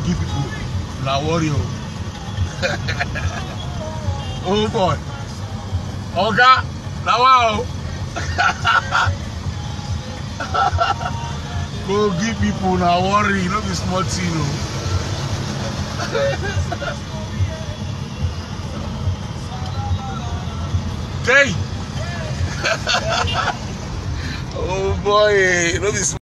kogi people na worry o oh boy oga na wa o kogi people na worry no be small thing o. Hey! oh boy, no be small.